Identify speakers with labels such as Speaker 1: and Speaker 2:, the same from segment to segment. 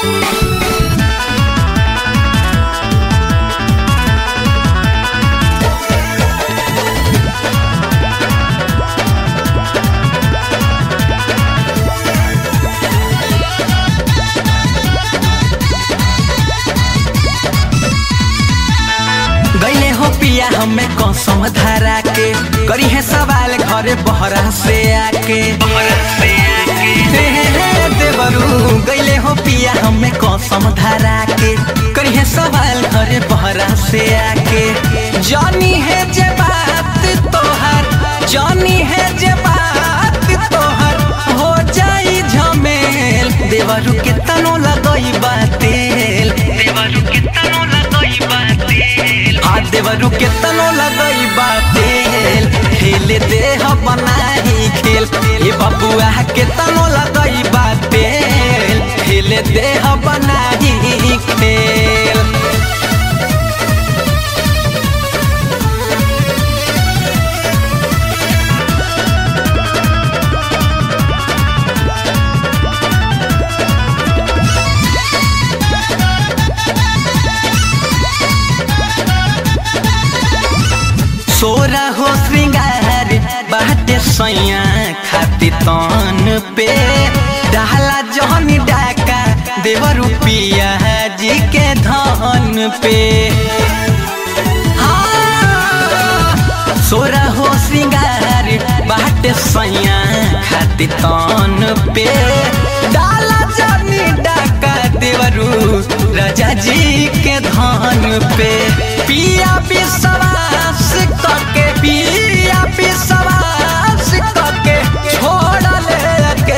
Speaker 1: गईले हो पिया हमें कसम धरा के करी है सवाल घरे बहरा से आके हे हे हे देवरू गईले हो पिया हमें कसम धरा के करी है सवाल घरे बहरा से आके जानी है जे बात तोहर जानी है जे बात तोहर हो जाई झमेल देवरू के तनो लगई बातेल देवरू के तनो लगई बातेल हाथ देवरू के तनो लगई बातेल खेले देह बनाई खेल ए बबुआ के तनो लगई बातेल खेले देह बनाई खेल सोरा हो श्रृंगार बाटे सैया खाती तन पे डाला जहन डाका देव रुपिया जी के धन पे हाँ, सोरा हो श्रृंगार बाटे सैया खाती तन पे डाला जनी डाका देवरू राजा जी के धन पे पिया विश्वास करके पिया विश्वास करके छोड़ ले के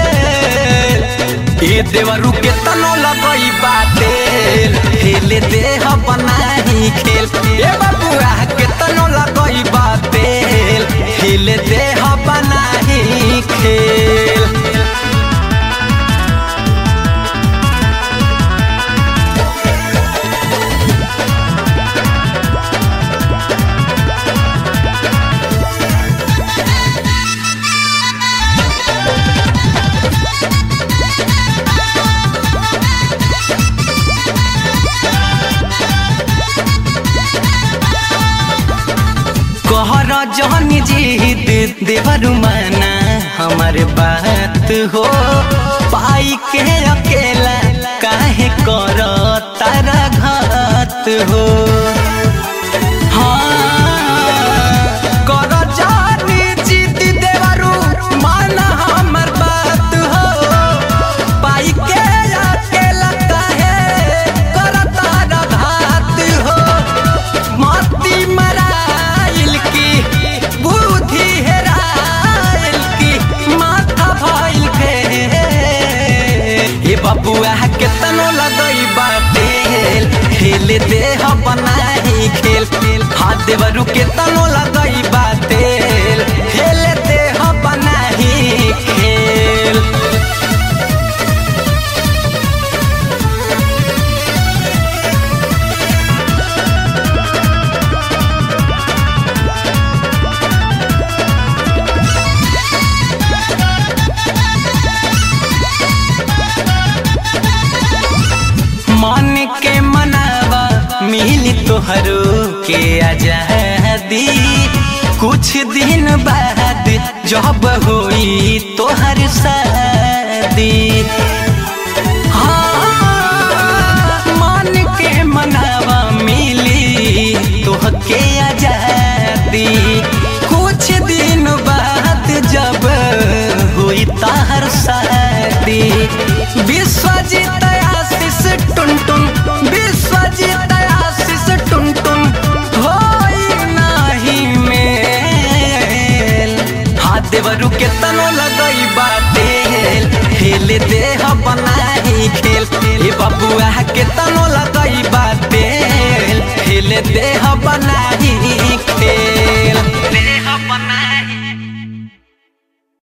Speaker 1: ए देवरू के तनो लगई बाटे खेले देह बनाई खेल ए बबुआ के तनो लगई बाटे खेले देह बनाई खेल कहर जहन जीत देवरु माना हमार बात हो पाई के अकेला काहे कर तारा घात हो हाँ, कर जानी जीत देवरु माना हमार बात हो पाई के अकेला काहे कर तारा घात हो मती मराइल की बुद्धि हेराइल की माथा भइल फेल ए बबुआ के तनो लगई बाटेल खेल देह बनाई खेल हाथ देवरू के तनो लगई बाटेल खेल देह बनाई खेल मन के मनावा मिली तोहरो के आजादी कुछ दिन बाद जब होई तोहर शादी हाँ, मन के मनावा मिली तोहके आजादी कुछ दिन बाद जब हुई ताहर शादी विश्वजीत आशीष टुनटुन विश्वजीत आशीष टुनटुन होई नाही मेल हाथ देवरू के तनो लगई बाटेल खेल देह बनाई खेल ए बबुआ के तनो